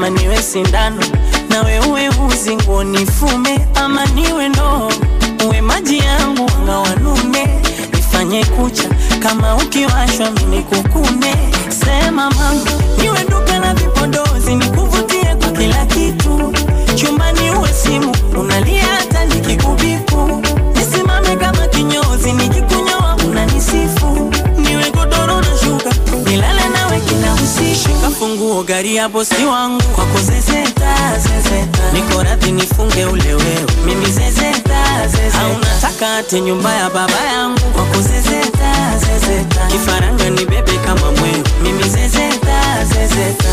ama niwe sindano nawe uwe uzi nguo nifume ama niwe ndoo uwe maji yangu anga wanume nifanye kucha kama ukiwashwa mini kukune sema mama niwe duka la vipodozi nikuvutie kwa kila kitu chumbani uwe simu unalia hata nikikubiku nisimame kama kinyozi nikikunyoa unanisifu niwe godoro na shuka nilale nawe kila usiku shika funguo gari ya bosi wangu kwako zezeta zezeta niko radhi nifunge ule wewe mimi zezeta zezeta au nataka ate nyumba ya baba yangu kwako zezeta zezeta kifaranga ni bebe kama mwewe mimi zezeta zezeta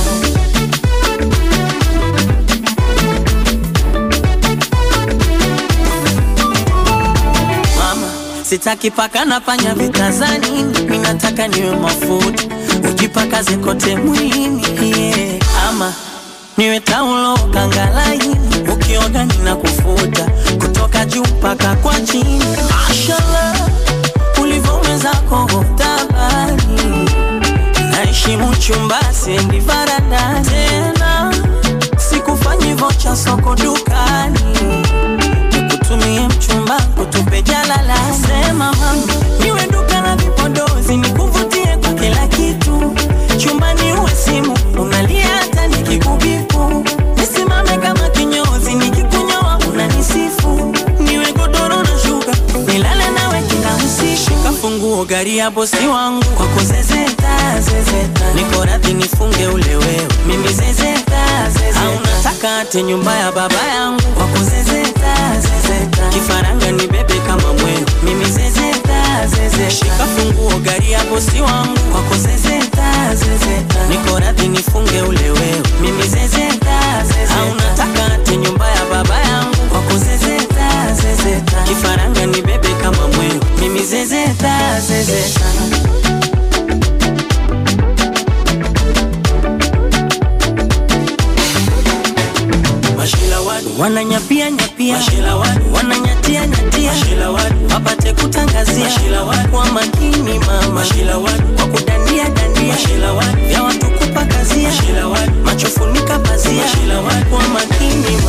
mama sitaki paka na panya vitazani mi nataka niwe mafuta ujipaka zikote mwilini yeah. ama niwe taulo kangalaini ukioga nina kufuta kutoka juu mpaka kwa chini mashallah ulivyowezako tabani naheshimu chumba sendi varanda tena sikufanyi vocha soko dukani nikutumie mchumba kutupe jalala sema mama niwe duka la vipodozi nikuvutie kwa kila kitu chumbani uwe simu unalia hata nikikubiku nisimame kama kinyozi nikikunyoa unanisifu niwe godoro na shuka nilale nawe kila usiku shika funguo gari ya bosi wangu kwako zezeta zezeta niko radhi nifunge ule wewe mimi zezeta zezeta au nataka ate nyumba ya baba yangu kwako zezeta zezeta kifaranga ni bebe kama mwewe mimi zezeta zezeta shika funguo gari ya bosi wangu kwako zezeta zezeta niko radhi nifunge ule wewe mimi zezeta zezeta au nataka ate nyumba ya baba yangu kwako zezeta zezeta kifaranga ni bebe kama mwewe mimi zezeta zezeta Mashila wadu wananyapia nyapia, Mashila wadu wananyatia nyatia, Mashila wadu wapate kutangazia, Mashila wadu kwa makini mama, Mashila wadu kwa kudandia dandia, Mashila wadu vya watu kupakazia, Mashila wadu macho funika pazia, Mashila wadu kwa makini